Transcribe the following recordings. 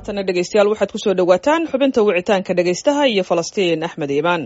haatana dhegeystayaal waxaad kusoo dhowaataan xubinta wicitaanka dhegeystaha iyo falastiin axmed iimaan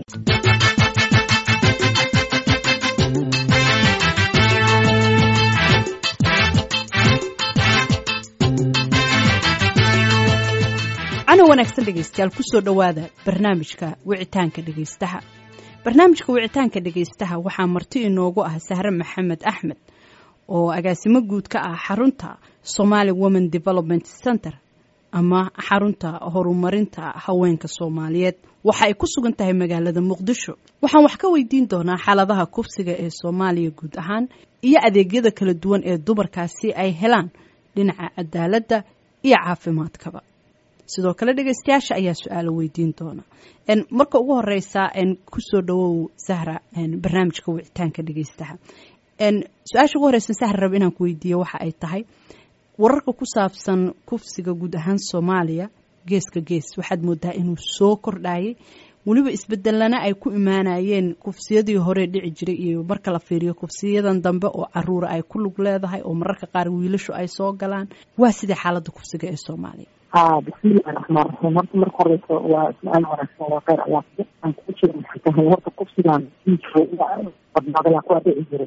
cano wanaagsan dhegeystayaal kusoo dhowaada barnaamijka wicitaanka dhegeystaha barnaamijka wicitaanka dhegeystaha waxaa marti inoogu ah sahre maxamed axmed oo agaasimo guud ka ah xarunta somali women development center ama xarunta horumarinta haweenka soomaaliyeed waxa ay ku sugan tahay magaalada muqdisho waxaan wax ka weydiin doonaa xaaladaha kufsiga ee soomaaliya guud ahaan iyo adeegyada kala duwan ee dumarkaasi ay helaan dhinaca cadaaladda iyo caafimaadkaba sidoo kale dhegeystayaasha ayaa su-aalo weydiin doona marka ugu horeysa kusoo dhawow sahra barnaamijka wicitaanka dhegeystaha su-aasha ugu horeysa sahra rab inaan ku weydiiyo waxa ay tahay wararka ku saabsan kufsiga guud ahaan soomaaliya geeska gees waxaad moodaa inuu soo kordhayay weliba isbedelana ay ku imaanayeen kufsiyadii hore dhici jiray iyo marka la fiiriyo kufsiyadan dambe oo caruura ay ku lug leedahay oo mararka qaar wiilashu ay soo galaan waa sidii xaalada kufsiga ee soomaaliya ha bismillahi raxmaan raxiim horta marka horeysa waa su-aal wanaagsan waa kheyr alaafia aan kuu jira maxay tahay horta kufsigan badnaadayaa kuwaa dhici jiray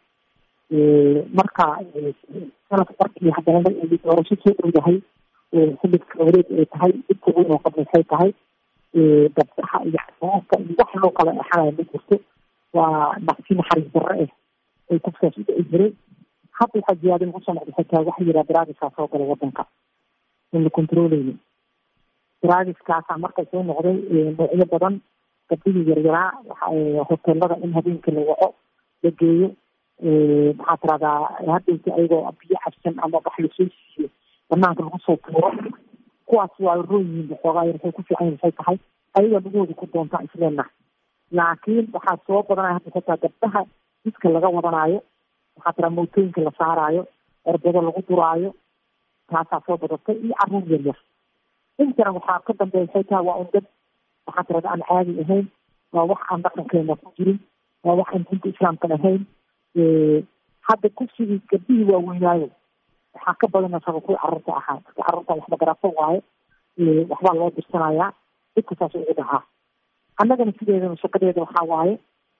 marka sanadka markii haddana doorasho soo dhow yahay xilibka wareeg ay tahay dhibka weyn oo qab maxay tahay gabsaxa iyo xasaanka iyo wax loo kala exanaya ma jirto waa dhaqsi naxariis darre ah ay kufsigaas u dhici jiray hadda waxaa ziyaada lagu soo noqday xitaa waxa yiraa daraagiskaa soo galay wadanka in la controleyni daraagiskaasaa marka soo noqday noocyo badan gabdhihii yaryaraa hoteelada in habeenkii la waco la geeyo maxaa tiradaa hadhowta ayagoo biyo cabsan ama wax lasoo siiyo banaanka lagu soo tuuro kuwaas waa roon yihiin waxoogaa yar waxay ku fiican waxay tahay ayagaa lugahooda ku doontaa isleenah laakiin waxaa soo badanaya hadda xitaa gabdhaha jidka laga wadanaayo maxaa tiraa mootooyinka la saaraayo erbado lagu duraayo taasaa soo badatay iyo caruur yar yar intana waxaa ka dambeeya waxay tahay waa un dad waxaa tirada aan caadi ahayn waa wax aan dhaqankeena ku jirin waa wax aan diinta islaamkan ahayn hadda kufsigii gabdhihii waaweynaayo waxaa ka badan asaba kuwii carruurta ahaa dadka carruurta waxba garafo waayo waxbaa loo dirsanayaa dhibka saas ugu dhacaa annagana sideedana shaqadeeda waxaa waaye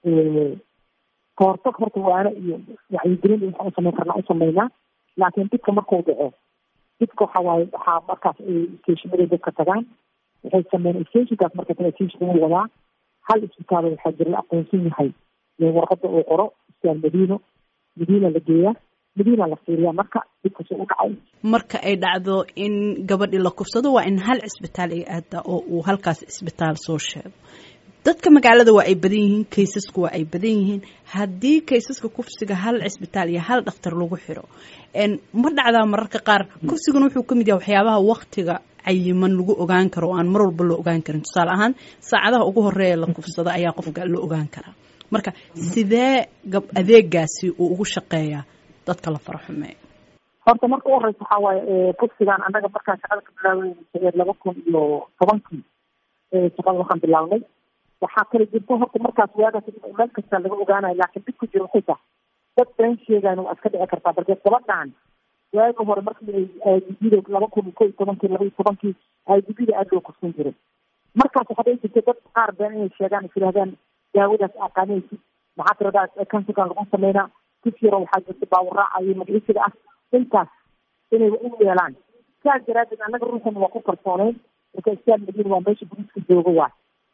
kahortag horta waana iyo wacyigelin iyo waxaan usameyn karnaa u sameynaa laakiin dhibka markuu dhaco dhibka waxaa waaye waxaa markaas stationaday dadka tagaan waxay sameeyeen stationkaas marka kale station wuu wadaa hal isbitaal waxaa jira la aqoonsan yahay warqada uu qoro isbitaal madiino madiina la geeyaa madiina la fiiriyaa marka dhibkasoo u dhacay marka ay dhacdo in gabadhii la kufsado waa in hal cisbitaal ay aada oo uu halkaas cisbitaal soo sheego dadka magaalada waa ay badan yihiin kaysasku waa ay badan yihiin haddii kaysaska kufsiga hal cisbitaal iyo hal dhakhtar lagu xiro ma dhacdaa mararka qaar kufsiguna wuxuu ka mid yahay waxyaabaha waktiga cayiman lagu ogaan karo oo aan mar walba loo ogaan karin tusaale ahaan saacadaha ugu horeeya la kufsada ayaa qofka la ogaan karaa marka sidee gab adeegaasi uu ugu shaqeeyaa dadka la fara xumeeyo horta marka u horeysa waxaa waaye kufsigan annaga markaan shaqada ka bilaabay laba kun iyo tobankii shaqada waxaan bilaabnay waxaa kala jirta horta markaas waagaas meel kasta laga ogaanayo laakiin dhib ku jiro waxay tahay dad been sheegaan waa iska dhici kartaa balse gabadhan waagi hore markii aidibida laba kun ko iyo tobankii laba iyo tobankii aidibida aada loo kufsan jiray markaas waxaa dhici jirta dad qaar been inay sheegaan is yidhahdaan daawadaas aqaanaysid maxaa tiradaa kansigan lagu sameynaa kis yaro waxaa jirta baawuraaca iyo magciisiga ah intaas inay u yeelaan saas daraadeed annaga ruuxan waa ku kalsooneyn marka istaal madiina waa meesha boliiska jooga waa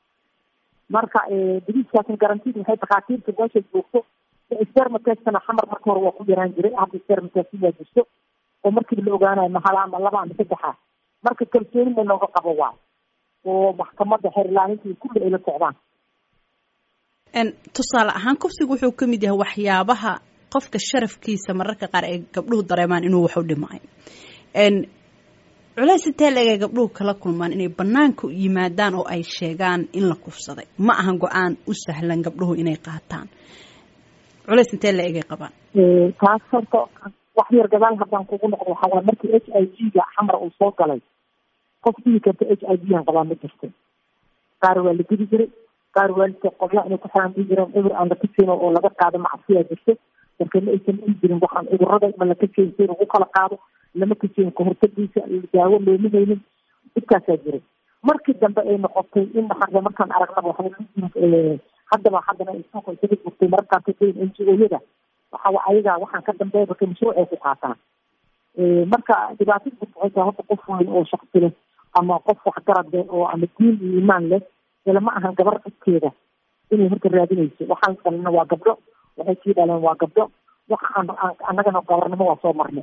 marka boliiskaasna garantid waxay dhakhaatiirta meesha joogto spermatestana xamar marka hore waa ku yaraan jiray hadda spermatest waa jirto oo markiiba la ogaanayo mahala ama laba ama saddexa marka kalsooni ma looga qabo waay oo maxkamadda xeerlaaninta iyo kulli ay la socdaan tusaale ahaan kufsigu wuxuu ka mid yahay waxyaabaha qofka sharafkiisa mararka qaar ay gabdhuhu dareemaan inuu wax u dhimay culays intee leegay gabdhuhu kala kulmaan inay banaanka yimaadaan oo ay sheegaan in la kufsaday ma ahan go-aan u sahlan gabdhuhu inay qaataan culays intee la egay qabaan taas horta wax yar gadaal haddaan kugu noqdo waxaa waay markii h i g ga xamar uu soo galay qof dhihi karta h i g aan qabaa ma jirto qaar waa la gudi jiray qaar waalidka qobla inay ku xiraan dii jireen cudur aan la kaseyn oo laga qaado macsiyaa jirto marka ma aysan dhihi jirin waxaan cudurada ma la kaseyn si lagu kala qaado lama kaseyn kahortagiisa daawo looma haynin dhibkaasaa jiray markii dambe ay noqotay in maxaa markaan aragnaba waxaa haddaba haddana ay suuqa isaga gurtay mararkaan ka dayn n g o-yada waxa ayaga waxaan ka dambeeya marka mashruuc ay ku qaataan marka dhibaatada jirta waxay tahay horta qof weyn oo shaksi leh ama qof waxgarad leh oo ama diin iyo iimaan leh ilama ahan gabar dadkeeda inay horta raadinayso waxaan dhalina waa gabdho waxay sii dhaleen waa gabdho waxa aan annagana gabarnimo waa soo marnay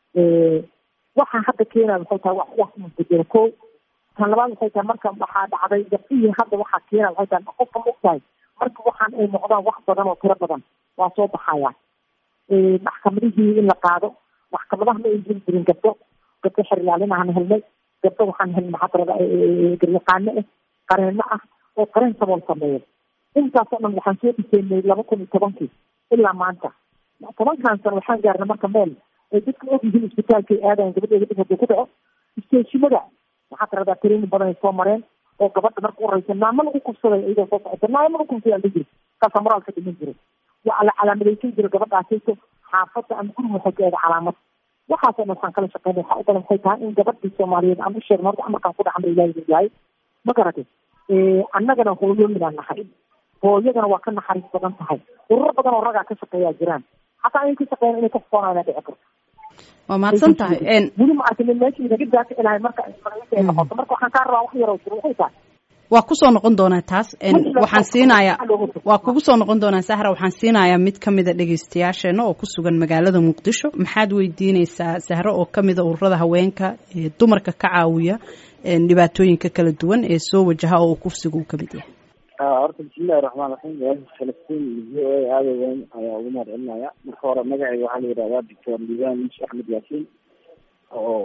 waxaa hadda keenaya waxay tahay wax wax uu bedelo ko tan labaad waxay tahay marka waxaa dhacday gabdhihii hadda waxaa keenaya waxay tahay qofka ma ogtahay marka waxaan ay noqdaan wax badan oo tiro badan waa soo baxaya maxkamadihii in la qaado maxkamadaha ma ay jiri jirin gabdho gabdho xerilaalin aan helnay gabdho waxaan helnay maxadarada garyaqaano ah qareeno ah oo qareen sabool sameeya intaasoo dhan waxaan soo dhiseynay laba kun iyo tobankii ilaa maanta tobankan sano waxaan gaarnay marka meel ay dadka og yihiin isbitaalkay aadayan gabadheeda dhib haduu ku dhaco isteeshimada maxaa tiradaa training badan ay soo mareen oo gabadha marka u horeysa naama lagu kufsaday iyadoo soo socota naama lagu kufsaday ala jiri kaasaa moraalka dhiman jiray waa la calaamadaysan jira gabadhaasayto xaafadda ama guriga waxay ka eeda calaamad waxaasoo dhan waxaan kala shaqeynay waxaa u badan waxay tahay in gabadhii soomaaliyeed aan u sheegno horta amarkaan ku dhaxan ba ilaahi yahay ma garatay annagana hooyooyinaan nahay hooyadana waa ka naxariis badan tahay ururo badan oo ragaa ka shaqeeyaa jiraan hataa inay ka shaqeeyaan inay ka foonayna dhici karto waa mahadsan tahay weli ma arkin meeshii naga daaka ilahay marka ay noqoto marka waxaan kaa rabaa wax yaroo jiro waxay tahay waa kusoo noqon doonaa taas waxaan siinayaa waa kugu soo noqon doonaa sahra waxaan siinayaa mid kamida dhegeystayaasheena oo ku sugan magaalada muqdisho maxaad weydiineysaa sahro oo kamida ururada haweenka ee dumarka ka caawiya dhibaatooyinka kala duwan ee soo wajaha oo kufsiga uu kamid yahay horta bismillahi raxmaan raxiim falastiin iyo v o a aada weyn ayaa ugu mahad celinaya marka hore magacayga waxaa la yihahdaa doctor liban muuse axmed yaasiin oo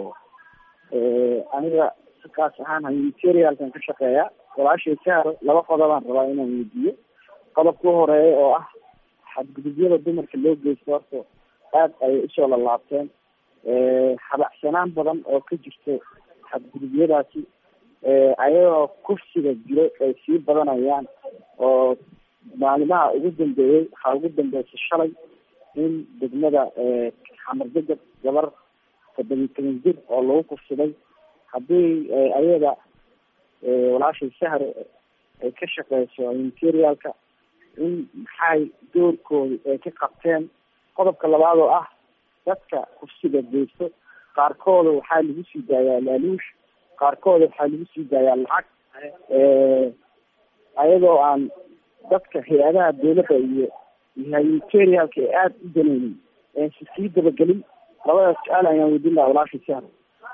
aniga kaas ahaan humanitarialkan ka shaqeeya walaashay sahro laba qodobaan rabaa inaan weydiiyo qodobka u horeeya oo ah xadgudubyada dumarka loo geysto horta aada ayay usoo lalaabteen habacsanaan badan oo ka jirto xadgudubyadaasi ayagoo kufsiga jiro ay sii badanayaan oo maalimaha ugu dambeeyey waxaa ugu dambeysay shalay in degmada xamar degab gabar toddobiyi toban jir oo lagu kufsiday haddii ayada walaashay sahro ay ka shaqeyso materialka in maxay doorkooda ay ka qabteen qodobka labaad oo ah dadka kufsiga geysto qaarkooda waxaa lagu sii daayaa laaluush qaarkooda waxaa lagu sii daayaa lacag ayadoo aan dadka hay-adaha dawladda iyo humanitarialka ee aada u daneynin si sii dabagelin labadaas su-aal ayaan weydiin lahaa walaashay sahro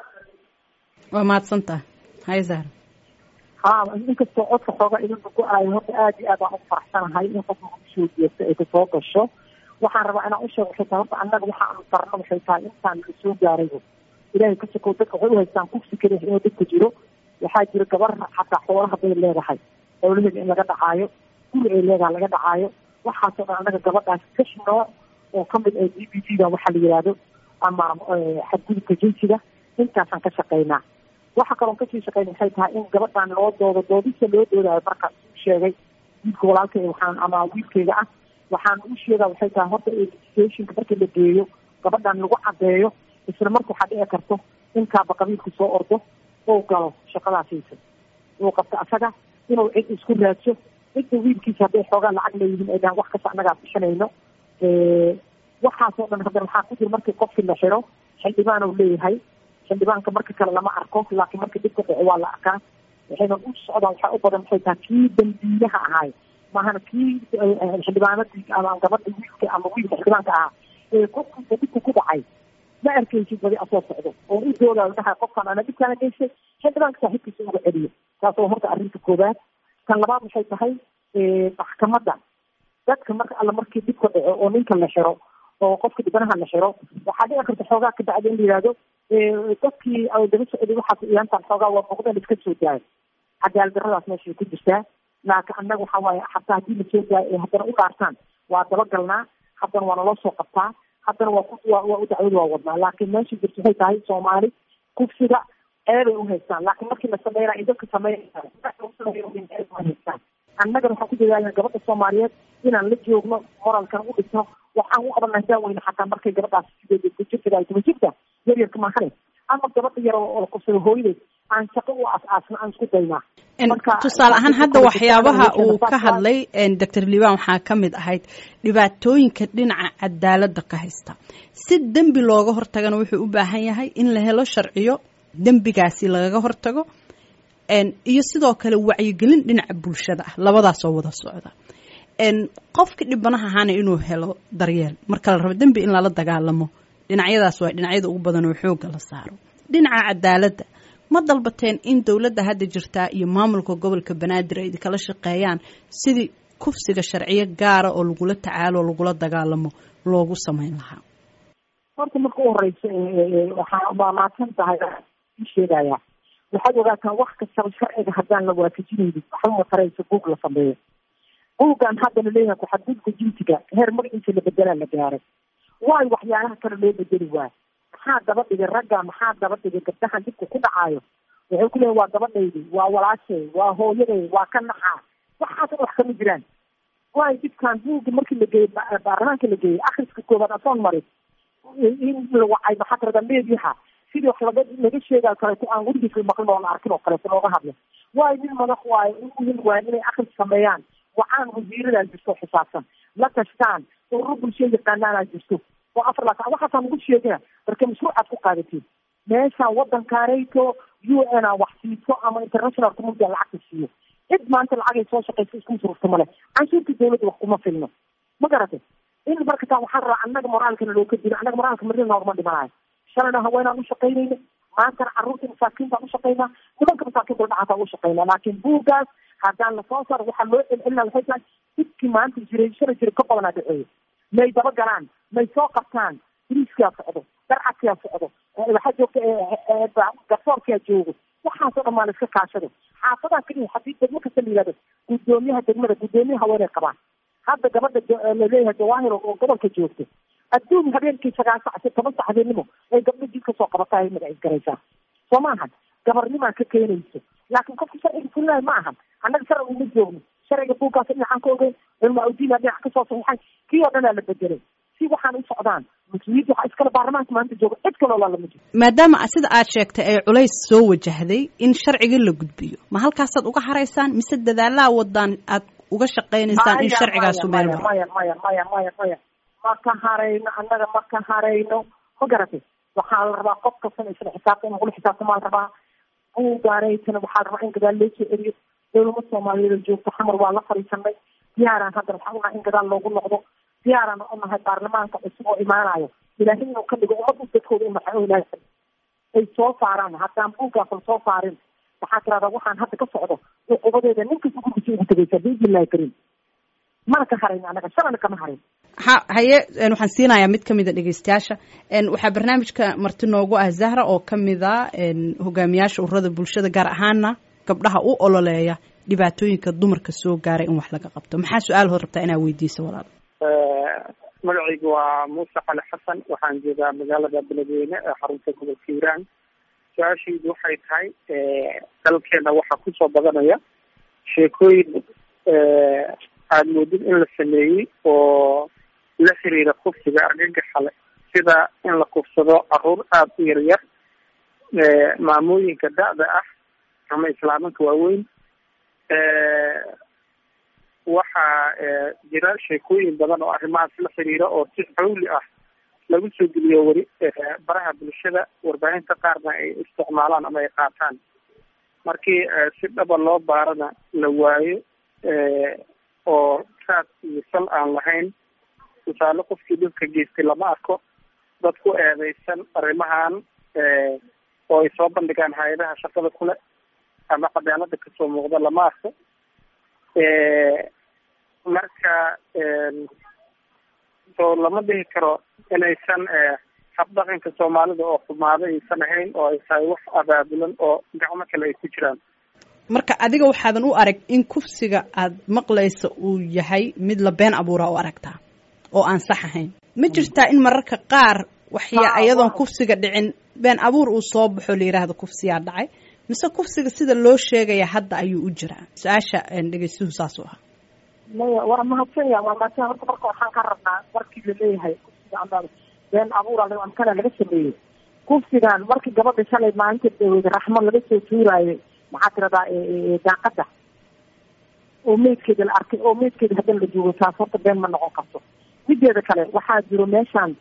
waa mahadsan tahay hay sahro ha inkastoo codka xooga idinka ku aayo horta aada iyo aad aan u faraxsanahay in qofka kusoo jeesta ay kasoo gasho waxaan rabaa inaan usheego waxay tahay horta annaga waxa aanu darno waxay tahay intaan la soo gaaraybo ilahay ka sokow dadka waxay uhaystaan kufsi keliya inuu dadka jiro waxaa jira gabar xataa xoolaha bay leedahay xoolaheeda in laga dhacaayo guri ay leedahay laga dhacaayo waxaasoo dhan annaga gabadhaas kash nooc oo kamid ah d b t da waxaa la yihahdo ama xadgudubka jinsiga intaasaan ka shaqeynaa waxa kaloon kasii shaqeyna waxay tahay in gabadhan loo doodo doodisa loo doodayo marka u sheegay wiilka walaalkay waxaan ama wiilkayga ah waxaan u sheegaa waxay tahay horta educationka marka la geeyo gabadhan lagu cadeeyo isla marka waxaa dhici karto in kaaba qabiilku soo ordo oo galo shaqadaasiisa uu qabto asaga inuu cid isku raadso cidda wiilkiisa hadday xoogaa lacag leeyihiin ay dhahan wax kasta annagaa bixinayno waxaasoo dhan haddana waxaa ku jira markii qofkii la xiro xildhibaan uu leeyahay xildhibaanka marka kale lama arko laakiin marka dib ka dhaco waa la arkaa waxayna u socdaan waxaa u badan waxay tahay kii dambiilaha ahaay maahana kii xildhibaanadii ama gabadha wiilka ama wiilka xildhibaanka ahaa ee qofkiisa dhibka ku dhacay ma arkaysid badi asoo socdo oo u doodayo dhahay qofkan ana dhibkaana geystay xildhibaanka saaxiibkiisa uga celiyo taasoo horta arrinta koowaad tan labaad waxay tahay maxkamadda dadka marka alla markii dhibka dhaco oo ninka la xiro oo qofka dhibanaha la xiro waxaa dhici karta xoogaa ka bacdi in la yihahdo dadkii daba socday waxaas iyaantaan xoogaa waa muuqdeen iska soo daayo cadaalad daradaas meeshay ku jirtaa laakiin annaga waxa waaye xataa haddii lasoo daayo ay haddana u dhaartaan waa dabagalnaa haddana waa naloo soo qabtaa haddana waa waa waa u dacwada waa wadnaa laakiin meesha jirta waxay tahay soomaali kufsiga ceebay u haystaan laakiin markii la sameynaa ay dadka sameynhaystaan annagana waxaan ku dadaalna gabadha soomaaliyeed inaan la joogno moralkan u dhisno waxaan u qabanaa daaweyne xataa markay gabadhaas sideed ku jirta ay kuma jirta yaryarka maahane ama gabadha yar oo kufsada hooyadeed aan shaqo u as-aasna aan isku daynaa tusaale ahaan hadda waxyaabaha uu ka hadlay doctor liban waxaa ka mid ahayd dhibaatooyinka dhinaca cadaaladda ka haysta si dembi looga hortagana wuxuu u baahan yahay in la helo sharciyo dembigaasi lagaga hortago iyo sidoo kale wacyigelin dhinaca bulshada ah labadaasoo wada socda qofka dhibanaha ahaana inuu helo daryeel marka la rabo dembi in lala dagaalamo dhinacyadaas waa dhinacyada ugu badan oo xoogga la saaro dhinaca cadaaladda ma dalbateen in dowladda hadda jirtaa iyo maamulka gobolka banaadir ay idinkala shaqeeyaan sidii kufsiga sharciyo gaara oo lagula tacaalo o lagula dagaalamo loogu samayn lahaa horta marka u horeysa waxaa maamaadsan tahay sheegaya waxaad ogaataan wax kastaba sharciga haddaan la waafajinaynin waxba mataraysa buug la sameeyo buuggan hadda laleeyahay ku-xadgudka jinsiga heer magaciisa la bedelaa la gaaray waayo waxyaalaha kale loo bedeli waayo maxaa daba dhigay ragga maxaa daba dhigay gabdahan dhibka ku dhacaayo waxay ku leeyihin waa gabadhaydi waa walaashay waa hooyaday waa ka naxaa waxaas wax kama jiraan waayo dhibkan buugga markii la geeyey baarlamaanka la geeyey akhriska koobaad asoon marin in la wacay maxaa tirada meediyaha sidii wax laga laga sheegayo kaleeto aan weligiis la maqlin oo la arkin oo kaleeto looga hadlo waayo nin madax waayo in waayo inay akhris sameeyaan wacaan wasiiradaa jirto xisaabsan la tashtaan ururo bulshada yaqaanaanaa jirto oo afar laatan waxaasaa nagu sheegina marka mashruucaad ku qaadatiin meeshaan waddankaanayto u n a wax siiso ama international community a lacagta siiyo cid maanta lacagay soo shaqaysa isku sururta male canshuurta dawladda wax kuma filno ma garatay in marka taa waxaan rabaa annaga moraalkana loo ka dilo annaga moraalka marina noogma dhimanayo shalayna haweenaan ushaqaynayna maantana carruurta masaakiintaan ushaqaynaa nimanka masaakiinta dhacaataan ushaqaynaa laakiin buuggaas haddaan lasoo saaro waxaa loo celcelina waxay tahay dibkii maanta jiray shala jira ka badanaa dhaceeyo may daba galaan may soo qabtaan biriiskaa socdo darcadkaa socdo waxaa joogta garsoorkaa joogo waxaasoo dhan maa la iska kaashado xaafadaha keliya haddii degmo kasta la yihahdo guddoomiyaha degmada guddoomiyaha haweenay qabaan hadda gabadha laleeyahay jawaahir oo gobolka joogto adduun habeenkii sagaal sac si toban sac habeennimo ay gabdho jid kasoo qabataa ay magacis garaysaa soo ma ahan gabarnimaa ka keenayso laakiin qofka sharciga fulinayo ma ahan annaga sharciga uma joogno sharciga buuggaas dhinacaan ka ogeyn culmaa udiina dhinac kasoo saxiixay kii oo dhanaa la bedelay si waxaan u socdaan mas-uuliyadda waxaa iskale baarlamaanka maanta jooga cid kaloo laalama jiro maadaama sida aad sheegtay ay culays soo wajahday in sharcigii la gudbiyo ma halkaasaad uga haraysaan mise dadaalaha wadaan aad uga shaqaynaysaan in sharcigaasu meel maro maya maya maya maya maya ma ka harayno annaga ma ka harayno ma garatay waxaa la rabaa qof kastana isla xisaabta in lagula xisaabtamaa la rabaa buugaanaytana waxaa la rabaa in gadaal loo soo celiyo dowlama soomaaliyeed joogto xamar waa la fadhiisanay diyaaraan hadda waxaa unahay in gadaal loogu noqdo diyaaraan unahay baarlamaanka cusub oo imaanayo ilaahay inuu ka dhigo ummadda dadkooda in maxaa ilaahay ay soo saaraan haddaan buuggaas la soo saarin waxaa tirahdaa waxaan hadda ka socdo cuqubadeeda nin kasta gurgisa ugu tegaysaa biidnillahi karim mana ka harayn annaga shalana kama harin ha haye waxaan siinayaa mid kamida dhegeystayaasha waxaa barnaamijka marti noogu ah zahra oo kamida hogaamiyaasha ururada bulshada gaar ahaana gabdhaha u ololeeya dhibaatooyinka dumarka soo gaaray in wax laga qabto maxaa su-aal hood rabtaa inaa weydiiso walaal magacaygu waa muuse cali xasan waxaan joogaa magaalada beledweyne ee xarunta gobolka hiiraan su-aashaydu waxay tahay dalkeena waxaa kusoo badanaya sheekooyin aada moodid in la sameeyey oo la xiriira kufsiga argagaxa le sida in la kufsado caruur aada u yaryar maamooyinka da-da ah ama islaamanka waaweyn waxaa jira sheekooyin badan oo arrimahaas la xiriira oo si xawli ah lagu soo geliyo weli baraha bulshada warbaahinta qaarna ay isticmaalaan ama ay qaataan markii si dhaba loo baarana la waayo oo raad iyo sal aan lahayn tusaale qofkii dhibka geystay lama arko dad ku eedeysan arrimahan oo ay soo bandhigaan hay-adaha shaqada kule ama cadaalada kasoo muuqda lama arko marka soo lama dhihi karo inaysan habdhaqanka soomaalida oo xumaado aysan ahayn oo ay tahay wax abaabulan oo gacmo kale ay ku jiraan marka adiga waxaadan u arag in kufsiga aad maqlaysa uu yahay mid la been abuuraa u aragtaa oo aan sax ahayn ma jirtaa in mararka qaar waxya iyadoon kufsiga dhicin been abuur uu soo baxo la yidhaahdo kufsiyaa dhacay mise kufsiga sida loo sheegaya hadda ayuu u jiraa su-aasha dhegeystuhu saasuu ahaa maya waa mahadsanya waa mahadsanya horta marka waxaan ka rabnaa markii laleeyahay kufsiga ama been abuur amkana laga sameeyey kufsigan markii gabadha shalay maalinta dhaweyda raxmo laga soo tuuraayo maxaa tiradaa daaqada oo meydkeeda la arkay oo meydkeeda haddana la joogo taas horta been ma noqon karto mideeda kale waxaa jiro meeshaan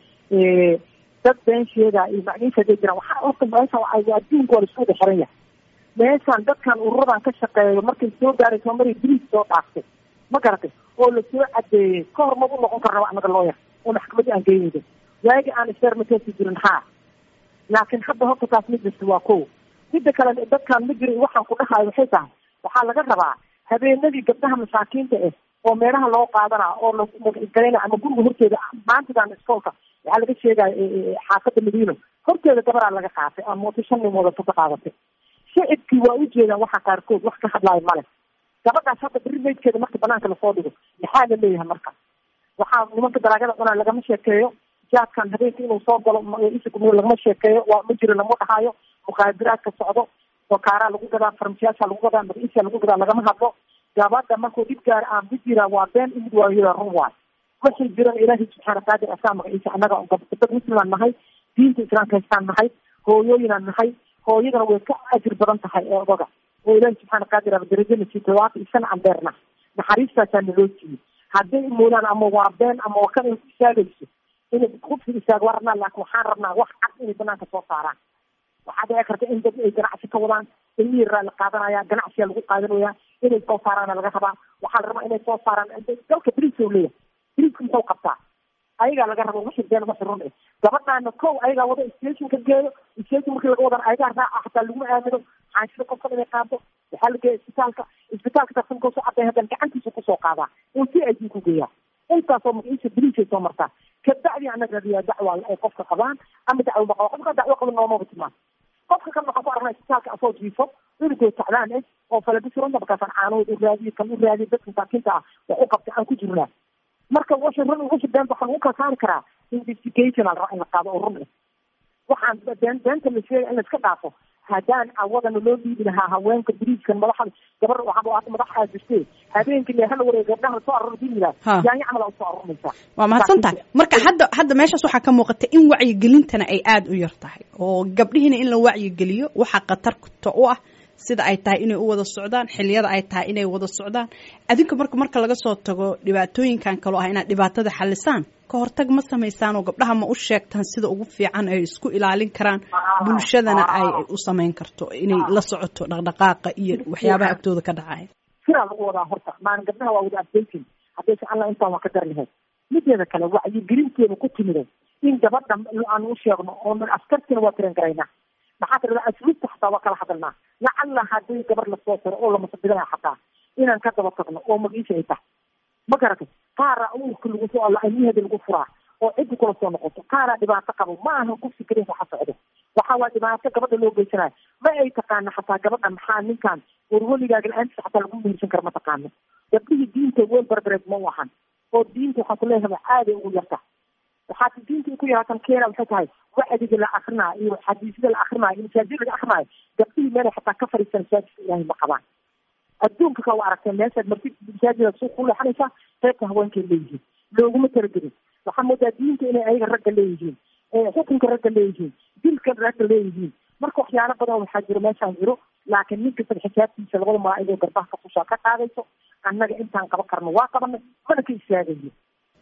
dad been sheegaa iyo macnihiisa haday jiraan waxaa horta meeshaan adduunka waa laisku wada xiran yahay meeshaan dadkan ururadan ka shaqeeyo markay soo gaarayso maray biriis soo dhaaftay ma garatay oo lasoo cadeeyey ka hor mabu noqon karnaba anaga looyar oo maxkamadii aan geynaydo waagi aan isfermatesi jirin haa laakiin hadda horta taas mid jirta waa ko midda kale dadkan ma jira waxaan ku dhahayo waxay tahay waxaa laga rabaa habeenadii gabdhaha masaakiinta ah oo meelaha loo qaadanaa oo lagalayna ama guriga horteeda maantadan iskoolka waxaa laga sheegaya xaafada madiino horteeda gabaraa laga qaatay ama mooto shan nin wadato ka qaadatay shicibkii waa ujeedaan waxa qaarkood wax ka hadlaayo male gabadhaas hadda beri meydkeeda marka banaanka lasoo dhigo maxaa la leeyahay marka waxaa nimanka dalaagada cunaa lagama sheekeeyo jaadkan habeenka inuu soo galo isagum lagama sheekeeyo waa ma jiro lama dhahaayo mukhaadiraadka socdo wakaaraa lagu gadaa farmashiyaasha lagu gadaa magaciisa lagu gadaa lagama hadlo gabadha markuu dhib gaara aan ku jiraa waa been imid waayoda run waay waxay jiran ilaahay subxaana qaadir asaa magaciisa annaga dad muslimaan nahay diinta islaamka haystaan nahay hooyooyinaan nahay hooyadana way ka ajir badan tahay ee odaga oo ilaahay subxaana qaadir aba darajana sii todobaatan iyo shan cambeerna naxariistaasaa naloo siiyey hadday moodaan ama waa been ama waa kan ay ku istaagayso inay kufsi istaag waa rabnaa laakin waxaan rabnaa wax cad inay banaanka soo saaraan waxaa dhici karta in dad ay ganacsi ka wadaan ilmihiraa la qaadanaya ganacsiyaa lagu qaadanaya inay soo saaraana laga rabaa waxaa la rabaa inay soo saaraan dalka briiska u leeyahay briiska muxuu qabtaa ayagaa laga rabo wixii been wixii run eh gabadhaana kow ayagaa wada station ka geeyo station markii laga wadan ayagaa raaca hataa laguma aamino xaanshida qofkan inay qaado waxaa la geeya isbitaalka isbitaalka tarsan kasoo caday haddana gacantiisa kusoo qaadaa oo si ay ku geeyaa intaasoo magaciisa briisay soo martaa kabacdi anaga radiyaa dacwa ay qofka qabaan ama dacwo ma qabo qofka dacwo qaba noomaba timaan qofka kan waxaan ku aragnaa isbitaalka asoo jiifo cunugoo tacdaan eh oo falabisiranta markaasaan caanahood u raadiye kan u raadiye dadka masaakiinta ah wax u qabtay aan ku jirnaa marka wixii run wixii beenta waxaan ugu kala saari karaa investigation al rabaa in la qaado oo run eh waxaan been beenta la sheegay in la iska dhaafo haddaan awadana loo dhiibi lahaa haweenka biriiskan madaxa gabar waxaa madax aa jirtee habeenkii le hala wareeg gabdhaha soo arur dii yiraa yaanya camal aa usoo arurmaysaa waa mahadsan tahay marka hadda hadda meeshaas waxaa ka muuqata in wacyigelintana ay aada u yar tahay oo gabdhihiina in la wacyigeliyo waxaa khatarta u ah sida ay tahay inay u wada socdaan xiliyada ay tahay inay wada socdaan adinka marka marka laga soo tago dhibaatooyinkan kaloo ah inaad dhibaatada xalisaan ka hortag ma samaysaan oo gabdhaha ma u sheegtaan sida ugu fiican ay isku ilaalin karaan bulshadana ay u samayn karto inay la socoto dhaqdhaqaaqa iyo waxyaabaha agtooda ka dhacaya siraa lagu wadaa horta maalin gabdhaha waa wada updating haddayse alla intaan waa ka dar lahayd mideeda kale wacyigelinteeda ku timiday in gabadha aan u sheegno oo askartina waa tiran garaynaa maxaa tirada asluubta xataa waa kala hadalnaa lacalla haddii gabar lasoo tiro oo lamasabidana xataa inaan ka daba tagno oo magiisha ay tahay ma garatay qaaraa uurka lagu soo ilmiheeda lagu furaa oo ciddi kula soo noqoto qaaraa dhibaato qabo ma ahan kufsi karin waxa socdo waxa waa dhibaato gabadha loo geysanayo ma ay taqaana xataa gabadha maxaa ninkan warweligaaga la-aantiisa xataa lagu mehersan kara ma taqaano gabdhihii diinta weel barbareed ma u ahan oo diinta waxaan kuleeyahay aaday ugu yarta waxaa diinta ku yaraatan keena waxay tahay wacdiga la akrinaayo iyo xadiisyada la akrinaayo iyo masaajid laga akrinaayo gabdhihii meelay xataa ka fadhiistan masaajidka ilaahay ma qabaan adduunka ka wa aragtay meeshaad martid masaajida suuq ku leexanaysaa qaybta haweenkay leeyihiin looguma talagelin waxaa moodaa diinta inay ayaga ragga leeyihiin xukunka ragga leeyihiin dilka ragga leeyihiin marka waxyaalo badan waxaa jiro meeshaan jiro laakiin nin kastaba xisaabtiisa labada malaa'igoo garbaha ka fushaa ka qaadayso annaga intaan qaban karno waa qabanay mana ka istaagayo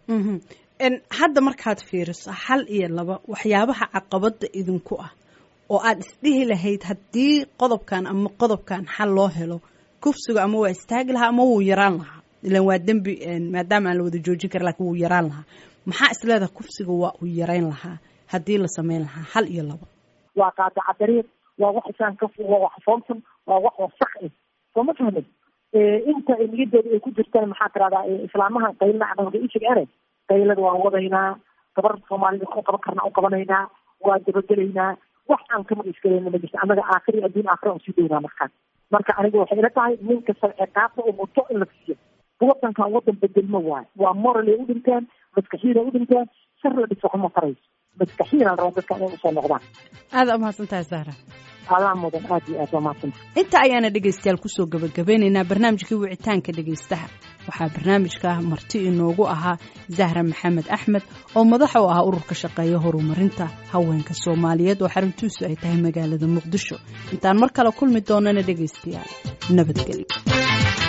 hadda markaad fiiriso hal iyo laba waxyaabaha caqabada idinku ah oo aad isdhihi lahayd haddii qodobkan ama qodobkan xal loo helo kufsiga ama waa istaagi lahaa ama wuu yaraan lahaa ilan waa dembi maadaama aan la wada joojin kara lakin wuu yaraan lahaa maxaa isleedaha kufsiga waa uu yarayn lahaa haddii la sameyn lahaa hal iyo laba waa qaadaca dariiq waa wax isaan ka waa wax foomsan waa wax wasaq eh soo ma fahmin inta niyadooda ay ku jirtaan maxaa tirahdaa islaamahan qaylna cadawga ishigane qaylada waan wadaynaa gabar soomaalida ku qaban karna u qabanaynaa waa dabagelaynaa wax aan ka magiskalayna ma jirto annaga aakhiri adduun aakhira aan sii doynaa markaan marka aniga waxay ila tahay nin kasta ciqaabta oo muto in la siiyo wadankan wadan bedelma waayo waa moral ay u dhinteen maskaxiida u dhinteen shar la dhiso waxuma tarayso maskaxiyan rabo dadka inay usoo noqdaan aada umahadsan tahay sahra adaa mudan aad iyo aad waa mahadsanta inta ayaana dhegaystayaal kusoo gabagabeynaynaa barnaamijkii wicitaanka dhegaystaha waxaa barnaamijka marti inoogu ahaa zahra maxamed axmed oo madax u ah ururka shaqeeya horumarinta haweenka soomaaliyeed oo xaruntiisu ay tahay magaalada muqdisho intaan mar kale kulmi doonana dhegaystayaal nabadgelyo